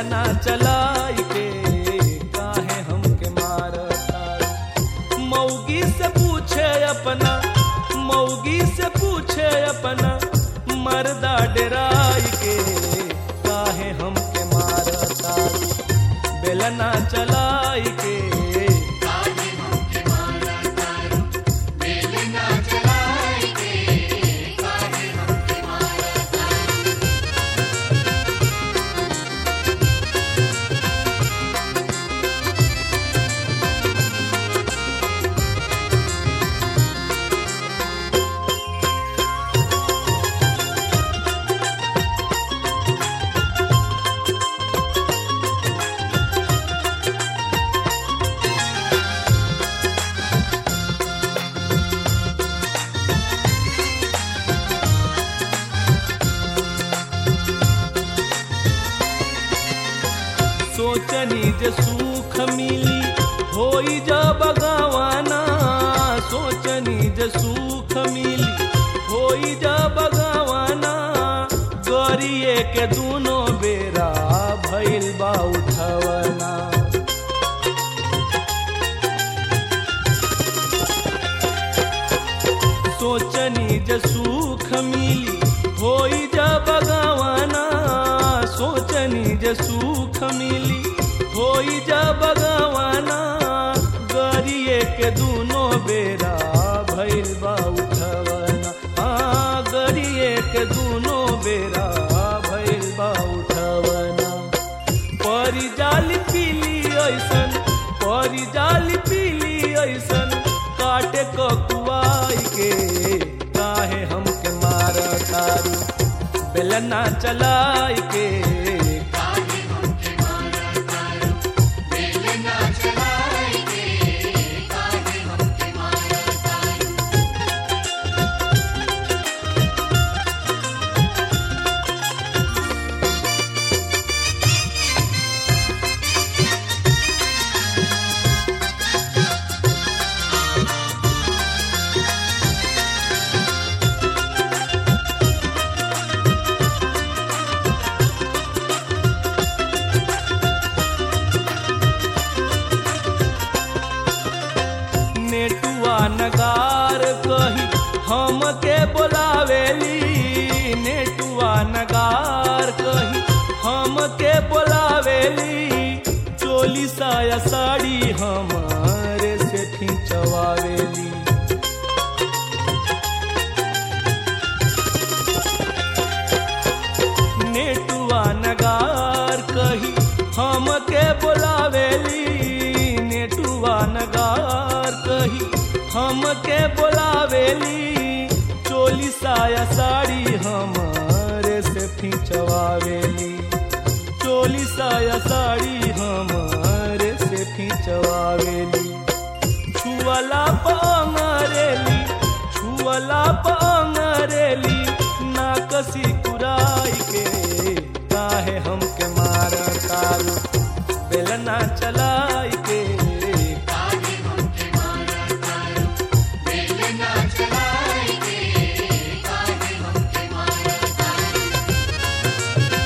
बेलना चलाई के काहे हमके मारता मौगी से पूछे अपना मौगी से पूछे अपना मर्दा डराई के काहे हमके मारता बेलना चलाई के काहे हमके मारा तारू बेलना चलाई के काहे हमके मारा तारू सोचनी जे सुख मिली होई जा बगवाना सोचनी जे सुख मिली होई जा बगवाना गरिए के दूनो बेरा भइल बा उठवना सोचनी जे सुख मिली होई जा बगवाना सोचनी जे सुख मिली होई जा बगवाना गरिए के दूनो बेरा भइल बा उठवना हाँ गरिए के दूनो बेरा भइल बा उठवना परी जाली पीली ऐसन परी जाली पीली ऐसन काटे ककुआई के काहे हमके मार तारू बेलना चलाई के काहे हमके मारा तारू बेलना चलाई के काहे हमके मारा तारू नेटुआ नगार कही हमके बोलावेली नेटुआ नगार कही हमके बोलावेली चोली साया साड़ी हमारे से खिंचवावेली नेटुआ नगार कही हमके बोलावेली नेटुआ नगार कही हमके बोलावेली चोली साया साड़ी हमारे से खिंचवावेली चोली साया साड़ी हमारे से खिंचवावेली छुअला पंगरेली छुअला पंगरेली नाकसी कुराई के काहे हमके मार तारू बेलना चलाई के काहे हमके मारा तारू बेलना चलाई के काहे हमके मारा तारू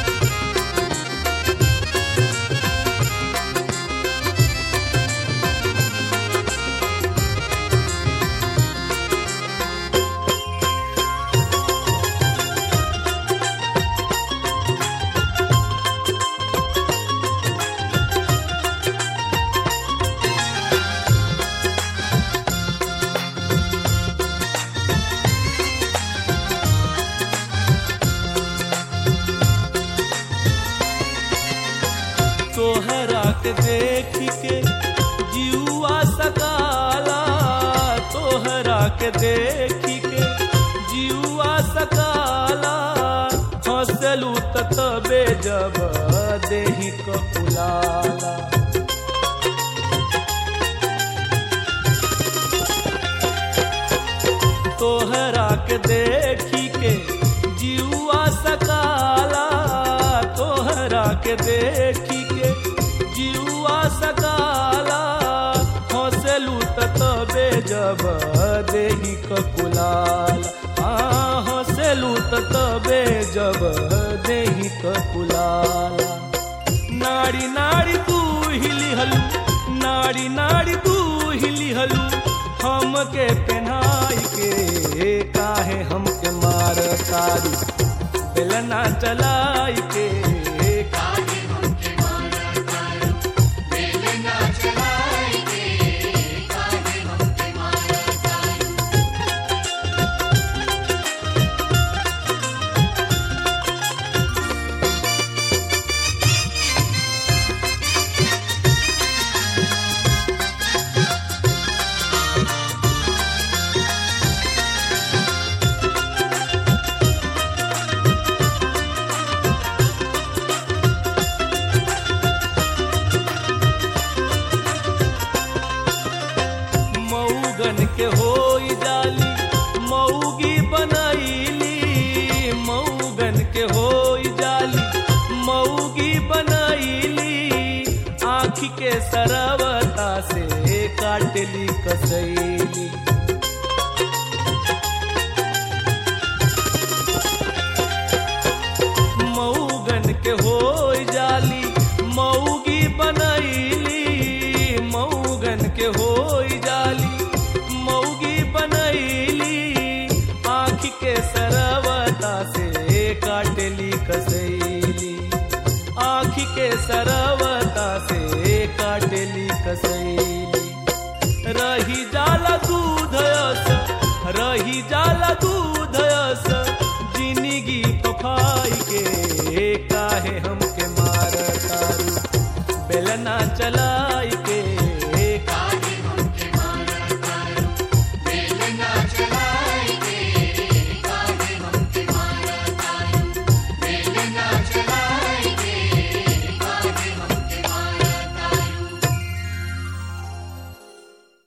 तोहरा के देख के जीवा सकाला तोहरा के देख के जीवा सकाला हंसलू त तबे जब देही कपुलाला तोहरा के देखी के जीवा सकाला तोहरा के देखी के जीवा सकाला हंसलू त तबे जब देही ककुलाल हाँ हंसलू त तबे जब देही ककुलाल ना नाड़ी नाड़ी तू हिली हलू नाड़ी नाड़ी तू हिली हलू हमके पहनाई के काहे हमके मार तारू बेलना चलाई के काहे हमके मारा तारू बेलना चलाई के काहे हमके मारा तारू मऊगन के होई जाली मऊगी बनैली मऊगन के होई जाली मऊगी बनैली आँखी के सरवता से काटली कसैली मऊगन के होई जाली मऊगी बनैली मऊगन के होई जाली मऊगी बनैली आँख के सरवता से काटली कसैली आँख के सरवता से काटली कसैली रही जाला दूध अस रही जाला दूध